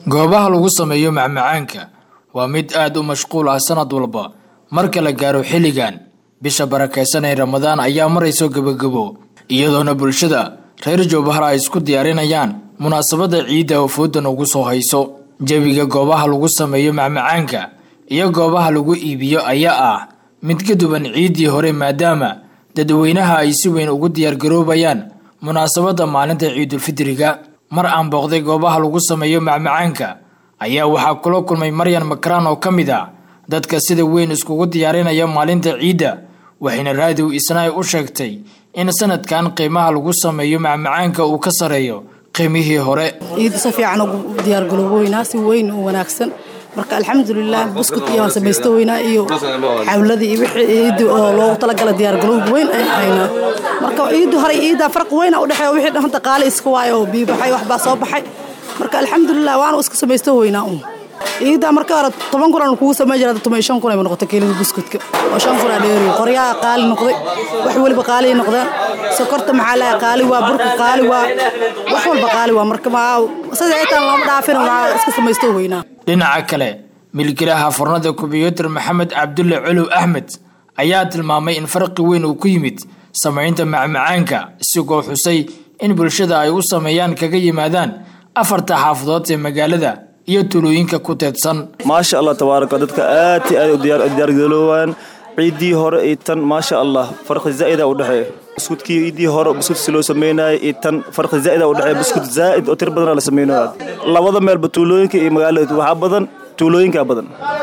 goobaha lagu sameeyo macmacaanka waa mid aad u mashquul ah sanad walba marka la gaaro xilligan bisha barakaysan ee ramadaan ayaa marayso gebagabo iyadoona bulshada reer jowbahar ay isku diyaarinayaan munaasabadda ciidda oo foodan ugu soo hayso jebiga goobaha lagu sameeyo macmacaanka iyo goobaha lagu iibiyo ayaa ah mid ka duwan ciiddii hore maadaama dadweynaha ay si weyn ugu diyaargaroobayaan munaasabadda maalinta ciidulfidriga mar aan booqday goobaha lagu sameeyo macmacaanka ayaa waxaa kula kulmay maryan makraan oo ka mid ah dadka sida weyn iskugu diyaarinaya maalinta ciidda waxayna raadiw isnaay u sheegtay in sanadkan qiimaha lagu sameeyo macmacaanka uu ka sareeyo qiimihii hore ciidda si fiican ugu diyaargalooboynaa si weyn u wanaagsan marka alxamdulilah buskut iyo waan samaysto weynaa iyo xawladii iyo wixii ciiddi oo loogu talagala diyaargaloob weyn ayaan haynaa marka ciiddu hore ciidda farq weyna udhexeeya wixii dhanta qaali iska waayo oo bii baxay waxbaa soo baxay marka alxamdulilah waanu iska samaysto weynaa un ciidda marka hore toban kun aan kugu samay jira toban shan kun ay noqotay kiilada buskutka oo shan kun aa dheeriyo qoryaha qaali noqday wax weliba qaali noqdaan sokorta maxaa laha qaali waa burka qaali waa wax walba qaali waa marka sida ciitaan looma dhaafin waa iska samaysto weynaa dhinaca kale milkilaha furnada kumbiyuutar maxamed cabdulle colow axmed ayaa tilmaamay in farqi weyn uu ku yimid samaynta macmacaanka isigoo xusay in bulshada ay u sameeyaan kaga yimaadaan afarta xaafadood ee magaalada iyo tulooyinka ku teedsan maasha allah tabaaraka dadka aad i aad u diyaargaroowaan ciiddii hore iyo tan maasha allah farqi zaa'ida u dhexeeya buskudkii ciiddii hore buskut si loo sameynaayo iyo tan farqi zaa'ida u dhexeeya buskut zaa'id oo tir badanaa la sameynaya labada meelba tuulooyinka iyo magaalada waxaa badan tuulooyinkaa badan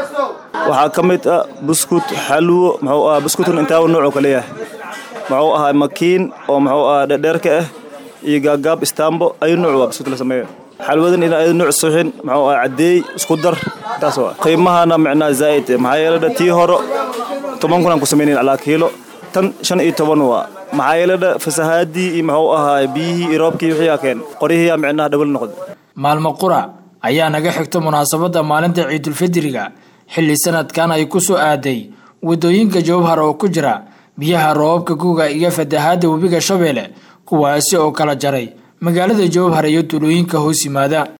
waxaa ka mid ah buskut xalwo muxuu ahaa buskutkan intaaba noocoo kale yahay muxuu ahaa makiin oo muxuu ahaa dherdheerka ah iyo gaagaab istaambo ayu nooc waa buskut la sameeya xalwadan ina ayada nooc suxin muxuu ahaa caddeey isku dar taas waa qiimahana micnaa zaa'id maxaa yeeladha tii hore toban kun aan ku samaynayn calaa kiilo tan shan iyo toban waa maxaa yeeladha fasahaadii iyo muxuu ahaa biyihii iyo roobkii wixii aa keen qoryihiiyaa micnaha dhawal noqda maalmo qura ayaa naga xigta munaasabadda maalinta ciidulfidriga xilli sanadkan ay ku soo aaday waddooyinka jowhar oo ku jira biyaha roobabka guga iyo fatahaadda webiga shabeelle kuwaasi oo kala jaray magaalada jowhar iyo tulooyinka hoos yimaada